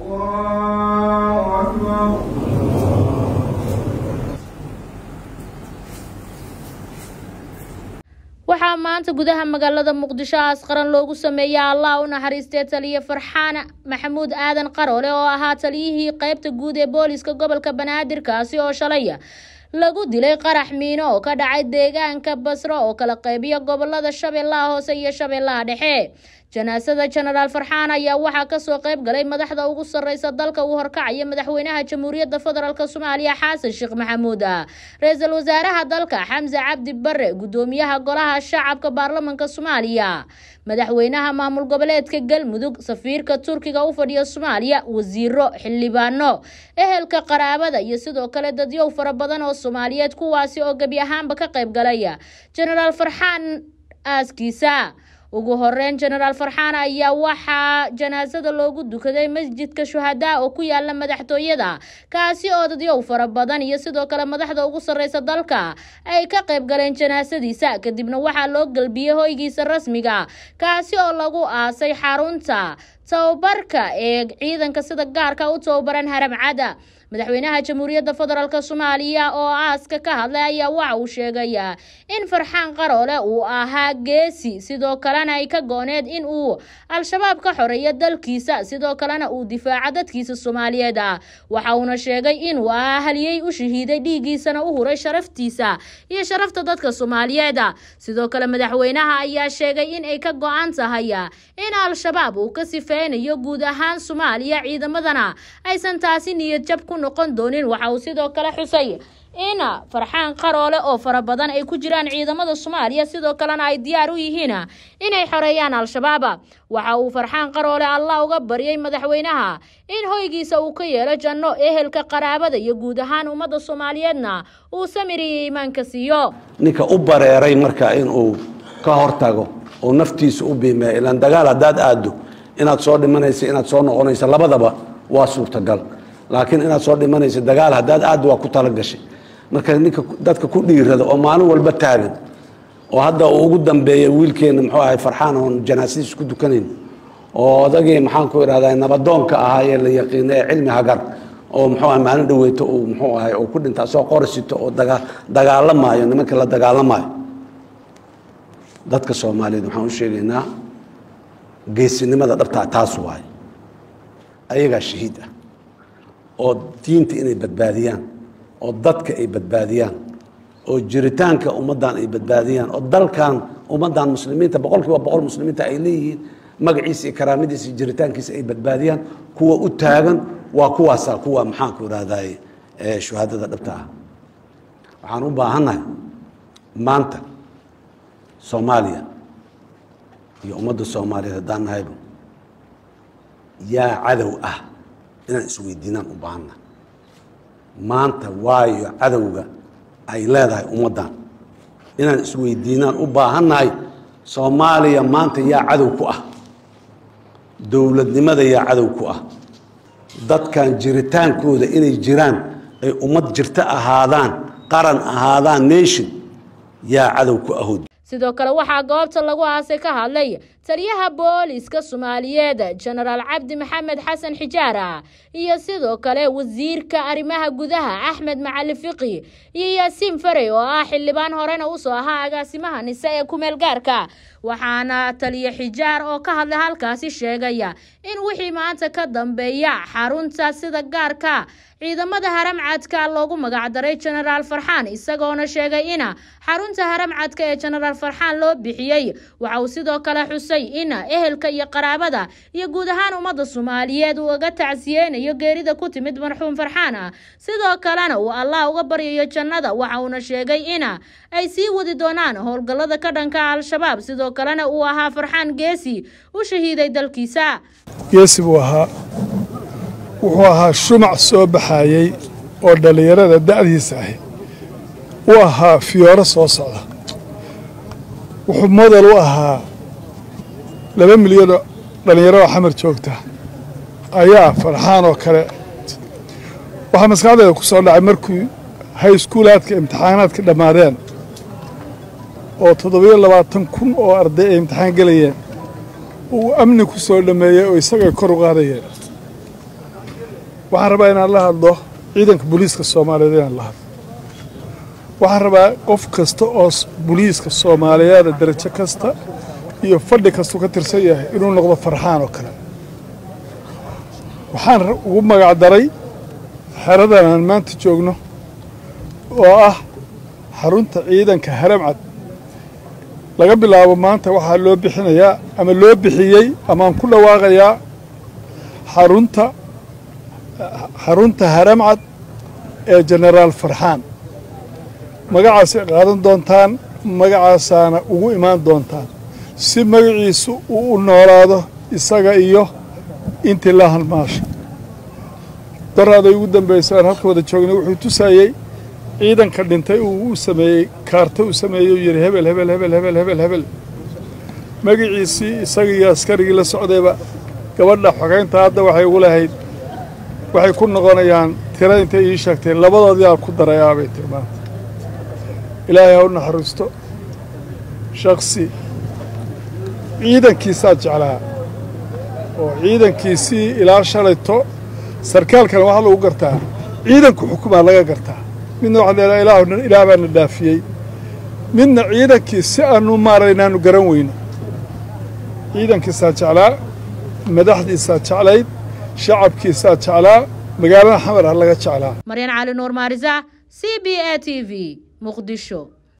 الله أكبر waxaa maanta gudaha magaalada muqdisho aas qaran loogu sameeyay allah u naxariistee taliye farxaan maxamuud aadan qaroole oo ahaa taliyihii qeybta guud ee booliska gobolka banaadir kaasi oo shalay lagu dilay qarax miino oo ka dhacay deegaanka basro oo kala qeybiya gobolada shabeellaha hoose iyo shabeellaha dhexe janaasada jenaraal farxaan ayaa waxaa kasoo qeyb galay madaxda ugu sareysa dalka uu horkacaya madaxweynaha jamhuuriyadda federaalk soomaaliya xasan sheekh maxamuud ra-iisul wasaaraha dalka xamse cabdi bare gudoomiyaha golaha shacabka baarlamanka soomaaliya madaxweynaha maamul goboleedka galmudug safiirka turkiga u fadhiya soomaaliya wasiiro xildhibaano ehelka qaraabada iyo sidoo kale dadyow fara badan oo soomaaliyeed kuwaasi oo gebi ahaanba ka qeyb galaya jenaraal farxaan aaskiisa ugu horeyn jenaraal farxaan ayaa waxaa janaasada loogu dukaday masjidka shuhadaa oo ku yaala madaxtooyada kaasi oo dadyow fara badan iyo sidoo kale madaxda ugu sareysa dalka ay ka qayb galeen janaasadiisa kadibna waxaa loo galbiyey hoygiisa rasmiga kaasi oo lagu aasay xarunta tababarka ee ciidanka sida gaarka u tababaran haram cada madaxweynaha jamhuuriyadda federaalk soomaaliya oo aaska ka hadlay ayaa waxa uu sheegaya in farxaan qaroole uu ahaa geesi sidoo kalena ay ka gooneed in uu al-shabaab ka xoreeyo dalkiisa sidoo kalena uu difaaco dadkiisa soomaaliyeed ah waxa uuna sheegay inuu ahaa haliyey u shahiiday dhiiggiisana u huray sharaftiisa iyo sharafta dadka soomaaliyeed sidoo kale madaxweynaha ayaa sheegay in ay ka go-an tahay in al-shabaab uu ka sifeynayo guud ahaan soomaaliya ciidamadana aysan taasi niyad jab ku noqon doonin waxa uu sidoo kale xusay in farxaan qaroole oo fara badan ay ku jiraan ciidamada soomaaliya sidoo kalena ay diyaar u yihiin inay xoreeyaan al-shabaab waxa uu farxaan qaroole allah uga baryay madaxweynaha in hoygiisa uu ka yeelo janno ehelka qaraabada iyo guud ahaan ummadda soomaaliyeedna uu samir iyo iimaanka siiyo ninka u bareeray marka inuu ka hortago oo naftiisa u biimeeyo ilaan dagaal haddaad aaddo inaad soo dhimanaysa inaad soo noqonaysa labadaba waa suurtagal laakiin inaad soo dhimanaysa dagaal haddaad aad waa ku talagashay marka ninka dadka ku dhiirada oo maalin walba taagan oo hadda uu ugu dambeeya wiilkeena muxuu ahay farxaan oon janaasadiis ku dukanayn oo odagii maxaan ku idhahdaa nabadoonka ahaa ee la yaqiina ee cilmi hagar oo muxuu ahay maalin dhaweyto uu muxuu ahay oo ku dhinta soo qorisito oo daga dagaalamaayo nimanka la dagaalamaayo dadka soomaaliyeed waxaan u sheegaynaa geesinimada dhabtaa taas waaye ayagaa shahiid ah oo diinta inay badbaadiyaan oo dadka ay badbaadiyaan oo jiritaanka ummaddan ay badbaadiyaan oo dalkan ummaddan muslimiinta boqol kiiba boqol muslimiinta ay leeyihiin magaciisa iyo karaamadiisa iyo jiritaankiisa ay badbaadiyaan kuwa u taagan waa kuwaasaa kuwa maxaanku idhahdaye shuhaadada dhabta ah waxaan u baahannahay maanta soomaaliya iyo ummadda soomaaliyeed haddaan nahayba yaa cadow ah inaan isweydiinaan u baahanna maanta waayo cadowga ay leedahay ummaddan inaan isweydiinaan u baahannahay soomaaliya maanta yaa cadow ku ah dowladnimada yaa cadow ku ah dadkan jiritaankooda inay jiraan ay ummad jirto ahaadaan qaran ahaadaan nation yaa cadow ku ahood sidoo kale waxaa goobta lagu aasay ka hadlay taliyaha booliska soomaaliyeed jenaraal cabdi maxamed xasan xijaara iyo sidoo kale wasiirka arrimaha gudaha axmed macali fiqi iyo yaasiin farey oo ah xildhibaan horena usoo ahaa agaasimaha nise ee kumeel gaarka waxaana taliye xijaar oo ka hadlay halkaasi sheegaya in wixii maanta ka dambeeya xarunta sida gaarka ciidamada haramcadka loogu magacdaray jenaraal farxaan isagoona sheegay in xarunta haramcadka ee jenaraal farxaan loo bixiyey waxa uu sidoo kale xusay in ehelka iyo qaraabada iyo guud ahaan ummadda soomaaliyeed uu uga tacsiyeynayo geerida ku timid marxuum farxaan sidoo kalena uu allah uga baryayo jannada waxa uuna sheegay in ay sii wadi doonaan howlgallada ka dhanka al-shabaab sidoo kalena uu ahaa farxaan geesi u shahiiday dalkiisa geesi buu ahaa wuxuu ahaa shumac soo baxayey oo dhallinyarada da'diisa ahi u ahaa fiyooro soo socda wuxuu model u ahaa laba milyanoo dhallinyaro oo xamar joogta ayaa farxaan oo kale waxaa maskaxdeeda ku soo dhacay markii hayskuulaadka imtixaanaadka dhammaadeen oo toddobiyo labaatan kun oo arday ay imtixaan gelayeen uu amni ku soo dhammeeyey oo isagay kor u qaadayeen waxaan rabaa inaan la hadlo ciidanka booliiska soomaaliyeed inaan la hadlo waxaan rabaa qof kasta oo booliiska soomaaliyeeda darajo kasta iyo fadhi kastuu ka tirsan yahay inuu noqdo farxaan oo kale waxaan ugu magacdaray xeradan aan maanta joogno oo ah xarunta ciidanka haramcad laga bilaabo maanta waxaa loo bixinayaa ama loo bixiyey amaaan ku dhawaaqayaa xarunta xarunta haramcad ee jenaraal farxaan magacaasay qaadan doontaan magacaasaana ugu imaan doontaan si magaciisu uu u noolaado isaga iyo intii la halmaasha daraaday ugu dambaysa aan halka wada joognay wuxuu tusayey ciidanka dhintay uu u sameeyey kaarta uu sameeyey uu yidhi hebel hebel hebel hebel hebel hebel magaciisii isaga iyo askarigii la socdayba gabadha xogeynta hadda waxay ugu lahayd waxay ku noqonayaan tira intay ii sheegtay labadoodii aan ku darayaa bay tiri maanta ilaahay ha u naxariisto shaksi ciidankiisaa jeclaa oo ciidankiisii ilaa shalayto sarkaalkana waxaa lagu gartaa ciidanku xukumaa laga gartaa midna waxaa leedaha ilaah ilaah baana dhaafiyey midna ciidankii si aanu maaray inaanu garan weyno ciidankiisaa jeclaa madaxdiisaa jeclayd shacabkiisaa jeclaa magaalada xamar ha laga jeclaa maryan cali nuur maarisa c b a t v muqdisho